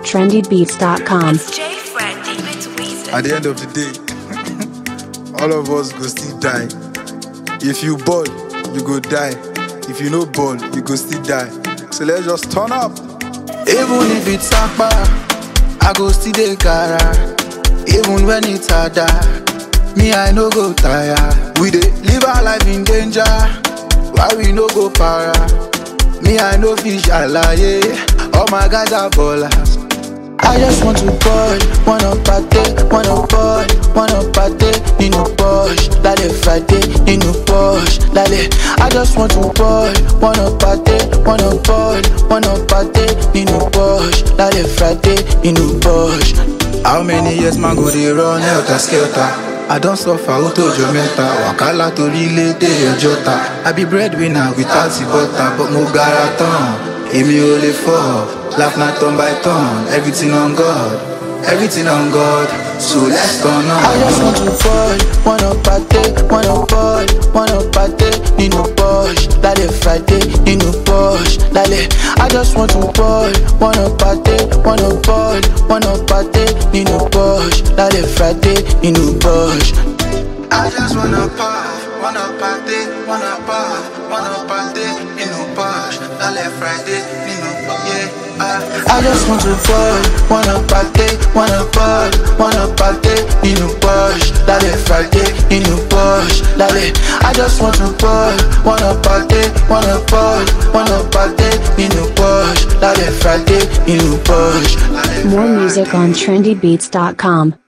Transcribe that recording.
trendybeats.com. J Fred, David Weezer. At the end of the day, all of us go still die. If you ball, you go die. If you no ball, you go still die. So let's just turn up. Even if it's akpa, I go still dey cara. Even when it's harder, me I no go tire. We dey live our life in danger, why we no go para? Me I no fish alaye, all my guys are ballers. I just want to ball, wanna party, wanna ball, wanna party, nínú Porsche, lálẹ́ Friday, nínú Porsche, lálẹ́. I just want to ball, wanna party, wanna ball, wanna party, nínú Porsche, lálẹ́ Friday, nínú Porsche. How many years man go dey run helter skelter? I don suffer ó tó ọjọ́ mẹ́ta, wàhálà torílẹ̀-èdè ọjọ́ta. I be breadwinner without the butter, but mo gara tán. Èmi ò lè fọ́, laugh na turn by turn, everything on God, everything on God, so let's turn on. I just want to fall, wanna party, wanna ball, wanna party, nínú Porsche, lálẹ́ Friday, nínú Porsche, lálẹ́. I just want to ball, wanna party, wanna ball, wanna party, nínú Porsche, lálẹ́ Friday, nínú Porsche. I just wanna puff, wanna party, wanna puff, wanna party, nínú Porsche, lálẹ́ Friday, nínú yeah. I, I just want to fall, wanna party, wanna ball, wanna party, nínú Porsche, lálẹ́ Friday, nínú Porsche, lálẹ́. I just want to ball, wanna party, wanna ball, wanna party, nínú Porsche, lálẹ́ Friday, nínú Porsche, lálẹ́ More Friday. music on trendybeats.com.